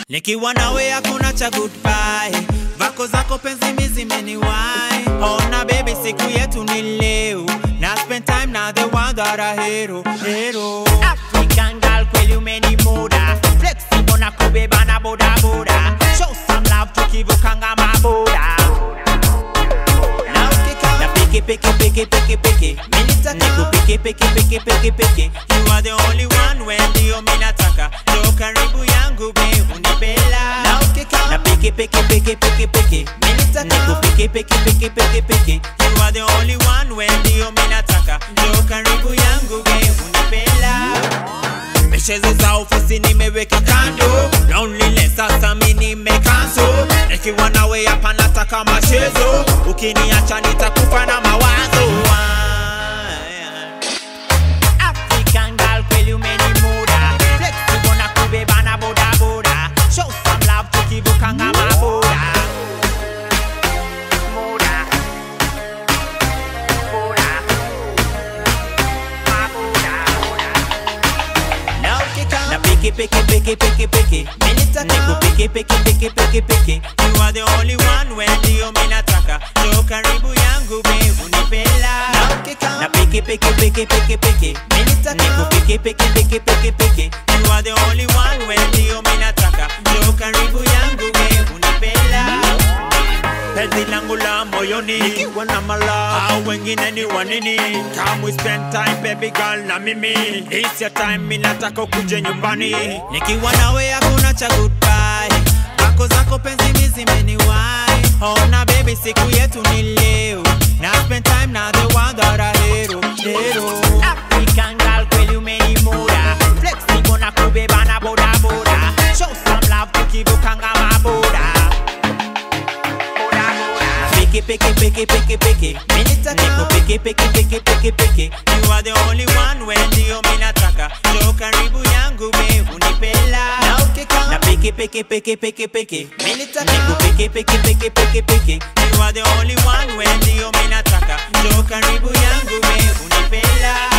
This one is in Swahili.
nikiwa nawe hakuna cha goodbye vako zako penzi mizimeniwai ona baby siku yetu ni leo na spend time na the one that I hero hero African girl kweli umenimuda flexible na kubeba na boda boda show some love tukivukanga maboda na ukika na piki piki piki piki piki Nilitaka- piki piki piki piki piki You are the only one when ndio minataka jo karibu yangu be unipela na ukika na piki piki piki piki piki Nilitaka- piki piki piki piki piki You are the only one when ndio minataka jo karibu yangu be unipela Michezo za ofisi nimeweka kando Loneliness sasa mi nimekanso Nikiwa nawe hapa nataka machezo Ukiniacha nitakufa na mawazo African girl kweli umenimuda flexible na kubeba na boda boda show some love tukivukanga maboda Muda. Boda. Maboda. Na ukika na piki piki piki piki piki Nilitaka- piki piki piki piki piki You are the only one when ndio minataka Jo karibu yangu be unipela Na ukika na piki piki piki piki piki Nilitaka- piki piki piki piki piki You are the only one when ndio minataka Jo karibu yangu be unipela Penzi langu la moyoni Nikiwa na mala Au wengine ni wanini Come we spend time baby girl na mimi It's your time minataka ukuje nyumbani Nikiwa nawe hakuna cha goodbye Kako zako penzi mizimeniwai Ona baby siku yetu ni leo Na spend time na the one that I hero Hero African girl kweli umenimuda flexible na kubeba na boda boda show some love tukivukanga maboda Boda, boda. piki piki piki piki piki Nilitaka- piki piki piki piki piki You are the only one when ndio minataka Jo karibu yangu be unipela Na ukika na piki piki piki piki piki Nilitaka- piki piki piki piki piki You are the only one when ndio minataka Jo karibu yangu be unipela